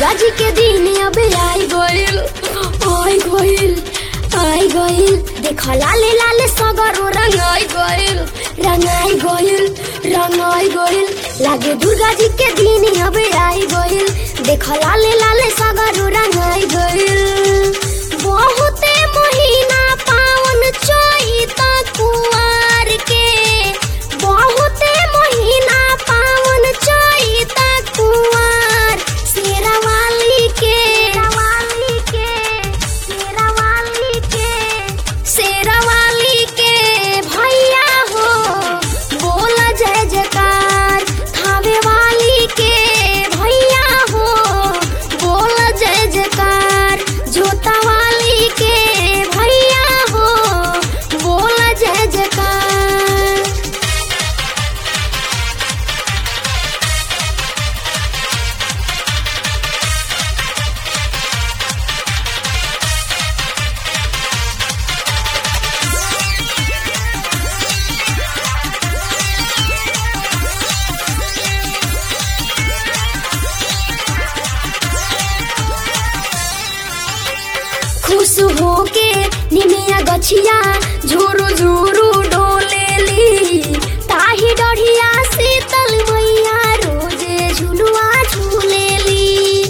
दुर्गा जी के दिन अब आई गइल आई गइल आई गइल देख लाले लाले सगरो रंगाई गइल रंगाई गइल रंगाई गइल लागे दुर्गा जी के दिन अब आई गइल देख लाले लाले सगरो रंगाई गइल बहुते महीना पावन चैता कुआर के बहुते महीना पावन चैता कुआर शेरावाली के शेरावाली के शेरावाली के शेरावाली के भैया हो बोल जय जयकार थावे वाली के भैया हो बोल जय जयकार जोता वाली के भैया हो बोल जय जयकार खुश होके निमिया गछिया झुरु झुरु डोलेली ताही डढ़िया शीतल मैया रोजे झुलुआ झूलेली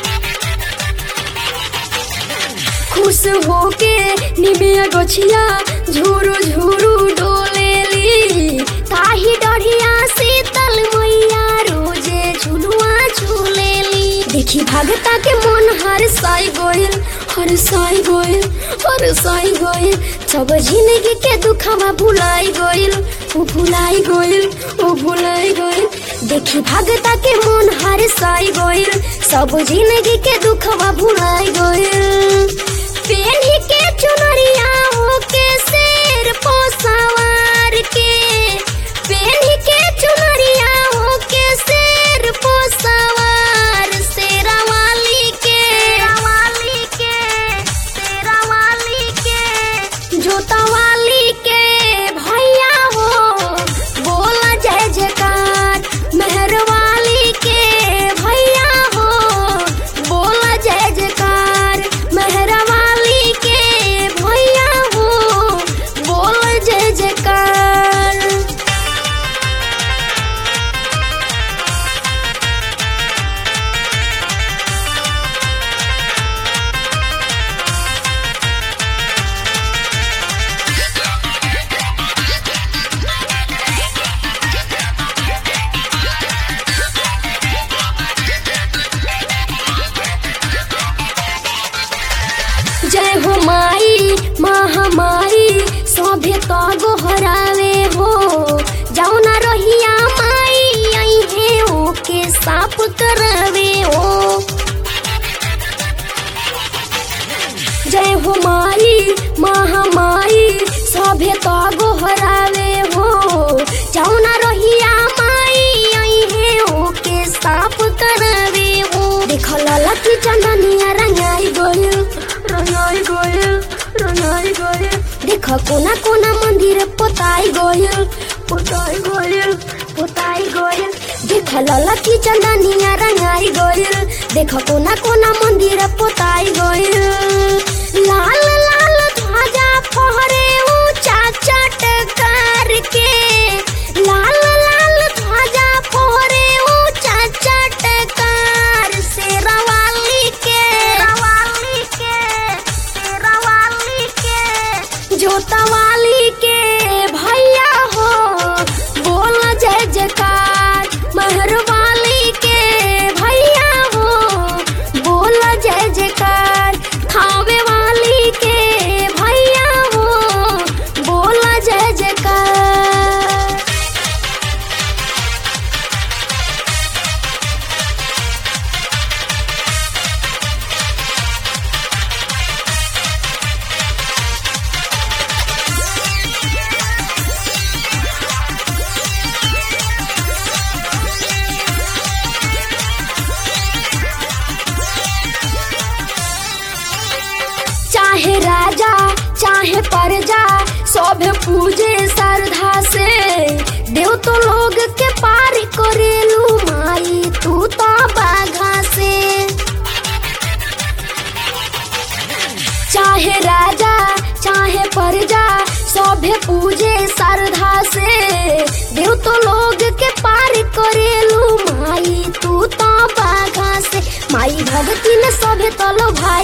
खुश होके निमिया गछिया झुरु झुरु डोलेली ताही डढ़िया शीतल मैया रोजे झुलुआ झूलेली देखी भगता के मन हर साई गोइल हर साई गोइल हर साई गोइल सब जिंदगी के दुखवा भुलाई गोइल ओ भुलाई गोइल ओ भुलाई गोइल देखी भगता के मन हर साई गोइल सब जिंदगी के दुखवा भुलाई गोइल पेन्ही के चुनरिया होके शेर पो सवार के पेन्ही के चुनरिया होके शेर पो सवार शेरावाली के शेरावाली के शेरावाली के जोतावाली के भैया हो बोल जय जयकार मेहरवाली के भैया हो बोल जय जयकार मेहरवाली के भैया हो बोल जय जयकार जय हो माई महामाई सभे तो गोहरावे हो जाऊ ना रहिया माई आई है ओके साफ करावे हो जय हो माई महामाई सभे तो गोहरावे हो जाऊ ना रहिया माई आई है ओके साफ करावे हो देख ललकी चंदनिया रंगाई गइल रंगाई गइल रंगाई गइल देख कोना कोना मंदिर पोताई गइल पोताई गइल पोताई गइल देख ललकी चंदनिया रंगाई गइल देख कोना कोना मंदिर पोताई गइल लाल लाल ध्वजा फहरे ऊंचा चटकार के लाल लाल ध्वजा फहरे ऊंचा चटकार शेरावाली के शेरावाली के शेरावाली के जोतावाली के भैया हो बोल जय जयकार मेहरवाली के भैया हो बोल जय जयकार खावे वाली के भैया हो बोल जय जयकार चाहे राजा चाहे प्रजा सब पूजे श्रद्धा से देव तो लोग के पार करेलू माई तू तो बाघा से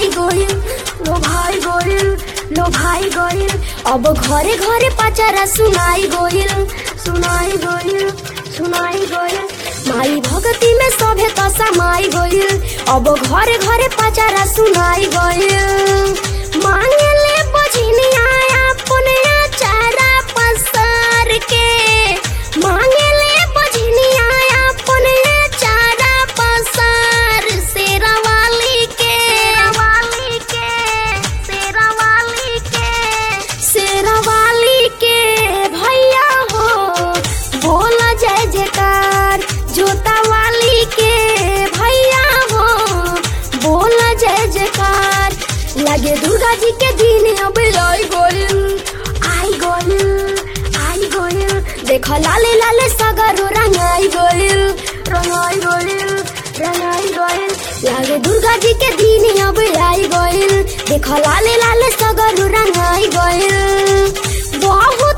भाई गोइल लो भाई गोइल लो भाई गोइल अब घरे घरे पचारा सुनाई गोइल सुनाई गोइल सुनाई गोइल माई भगती में सभे त समाई गोइल अब घरे घरे पचारा सुनाई गोइल मांगले बझिनिया अपने चारा पसार के मांगले बझिनिया अपने चारा पसार शेरावाली के शेरावाली के शेरावाली के शेरावाली के भैया हो बोल जय जयकार जोता वाली के भैया हो बोल जय जयकार लगे दुर्गा जी के दिन अब आई गोइल आई गोइल आई गोइल देख लाले लाले सगरो रंगाई गोइल रंगाई गोइल रंगाई गोइल लगे दुर्गा जी के दिन अब आई गोइल देख लाले लाले सगरो रंगाई गोइल बहुत